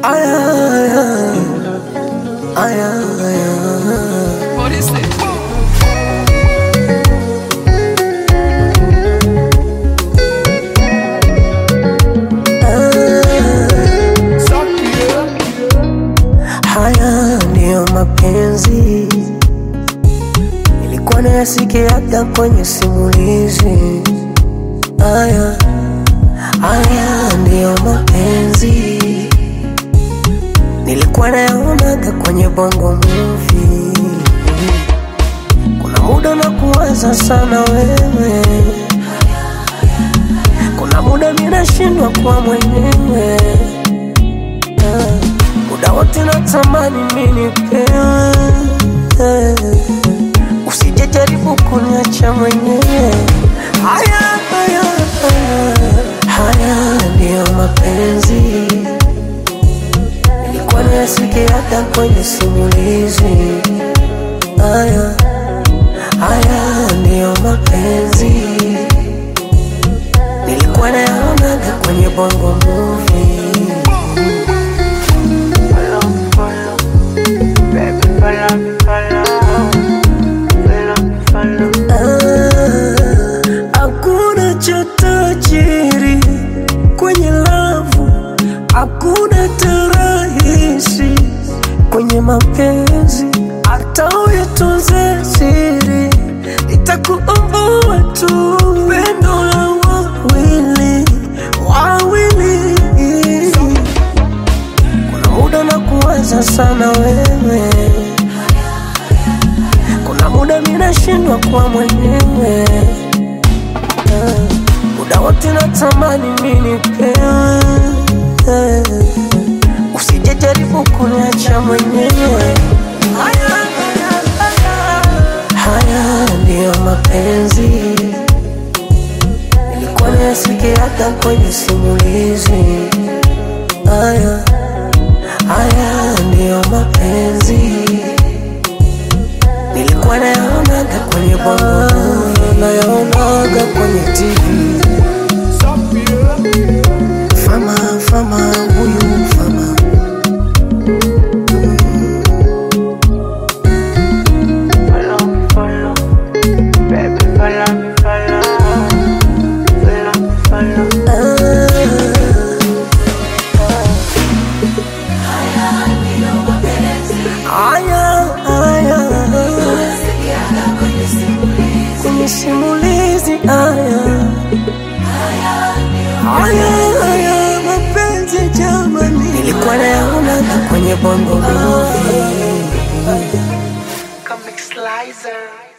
Aya, aya, aya, aya. What is this? Haya ndiyo mapenzi, nilikuwa nayasikia hata kwenye simulizi. Haya, haya ndiyo mapenzi, nilikuwa nayaonaga kwenye bongo movie. Kuna muda na kuwaza sana wewe, kuna muda minashindwa kuwa mwenyewe Ah, muda wote natamani mimi nipewe, Eh, usije jaribu kuniacha mwenyewe. Haya, haya, haya, haya ndiyo mapenzi, nilikuwa nayasikia hata kwenye simulizi. Haya, haya ndiyo mapenzi, nilikuwa nayaonaga kwenye bongo movie. Ah, Hakuna cha tajiri kwenye lavu, hakuna tarahisi kwenye mapenzi, hata uyatunze siri, itakuumbua tu pendo la wawili wawili. Kuna muda na kuwaza sana wewe kuna muda minashindwa kuwa mwenyewe Eh, muda wote natamani mi nipewe Eh, usije jaribu kuniacha mwenyewe haya, haya, haya. haya ndiyo mapenzi nilikuwa nayasikia hata kwenye simulizi haya haya ndiyo mapenzi nilikuwa nayaonaga kwenye bongo nayaonaga kwenye TV. Fama fama huyu fama Aya, aya, kwenye simulizi aya, aya, aya, mapenzi jamani, nilikuwa nayaonaga kwenye bongo movie. Comic Slicer.